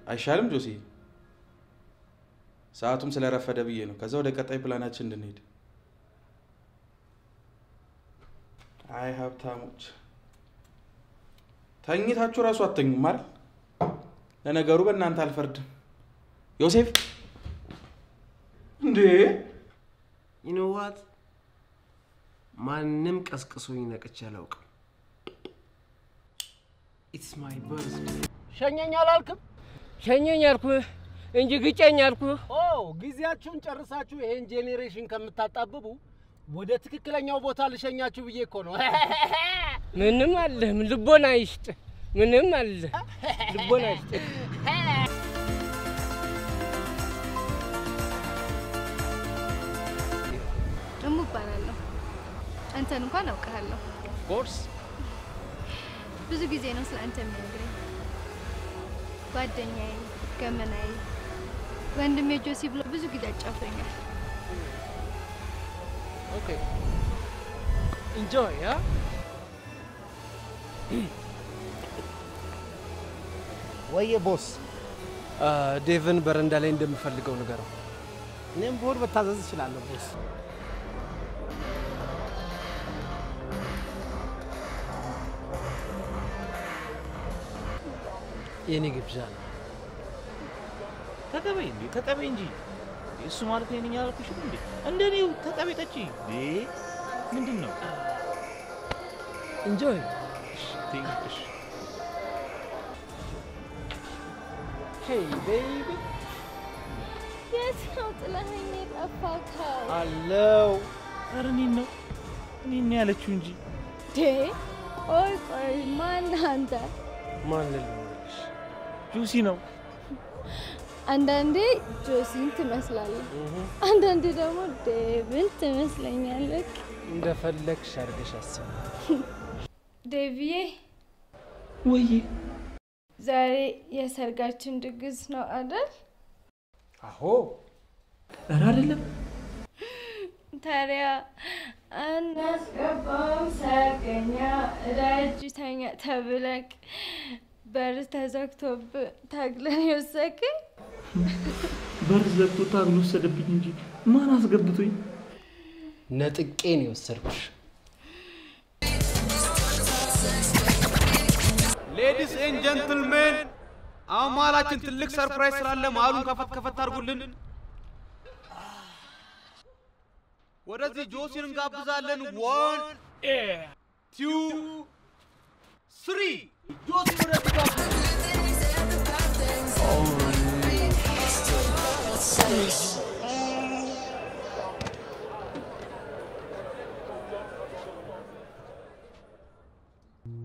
አይሻልም ጆሲ? ሰዓቱም ስለረፈደ ብዬ ነው። ከዛ ወደ ቀጣይ ፕላናችን እንድንሄድ። አይ ሀብታሞች ተኝታችሁ እራሱ አተኙም አይደል? ለነገሩ በእናንተ አልፈርድም። ዮሴፍ እንዴ ይኖዋት ማንም ቀስቅሶኝ ነቅቼ አላውቅም። ኢትስ ማይ በርዝ ሸኘኝ አላልክም? ሸኘኝ አልኩህ እንጂ ግጨኝ አልኩህ። ኦ ጊዜያችሁን ጨርሳችሁ ይሄን ጄኔሬሽን ከምታጣብቡ ወደ ትክክለኛው ቦታ ልሸኛችሁ ብዬ እኮ ነው። ምንም አለህም፣ ልቦና ይስጥ። ምንም አለ ልቦና ይስጥ። እሙ እባላለሁ። አንተን እንኳን አውቅሃለሁ። ኮርስ ብዙ ጊዜ ነው ስለ አንተ የሚነግረኝ። ጓደኛዬ፣ ገመናዬ፣ ወንድሜ ጆሲ ብሎ ብዙ ጊዜ አጫውቶኛል። ኦኬ ኢንጆይ ያ ወየ ቦስ፣ ዴቭን በረንዳ ላይ እንደምፈልገው ንገረው። እኔም ብሆን መታዘዝ እችላለሁ ቦስ። የኔ ግብዣ ነው። ተቀበይ እንዴ ተቀበይ እንጂ እሱ ማለት ነኝ አላልኩሽም እንዴ እንደኔው ተቀበይ ጠጪ እንዴ ምንድን ነው ኢንጆይ ትንሽ ሄይ ቤቢ የት ነው ጥለኸኝ የጠፋከው? አለው ኧረ እኔን ነው እኔን ያለችው እንጂ ዴ ቆይ ቆይ፣ ማን አንተ? ማን ልልሽ? ጁሲ ነው አንዳንዴ ጆሲን ትመስላለህ፣ አንዳንዴ ደግሞ ዴቭን ትመስለኛለህ። እንደፈለግሽ አድርገሽ አስቢ። ዴቪዬ ወይ ዛሬ የሰርጋችን ድግስ ነው አይደል? አዎ ኧረ አይደለም ታዲያ አናስገባውም ሰርገኛ ደጅ ተኛ ተብለቅ በር ተዘግቶብህ ታግለን የወሰድከኝ በር ዘግቶ ታግሎ ወሰደብኝ እንጂ ማን አስገብቶኝ ነጥቄ ነው የወሰድኩሽ። ሌዲስ ኤንድ ጀንትልሜን አሁን መሀላችን ትልቅ ሰርፕራይዝ ስላለ መሀሉን ከፈት ከፈት አድርጉልን። ወደዚህ ጆሲን እንጋብዛለን። ዋን ቱ ስሪ ጆሲ ወደዚህ ጋብዙ።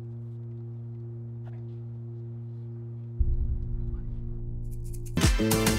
ዴቪዬ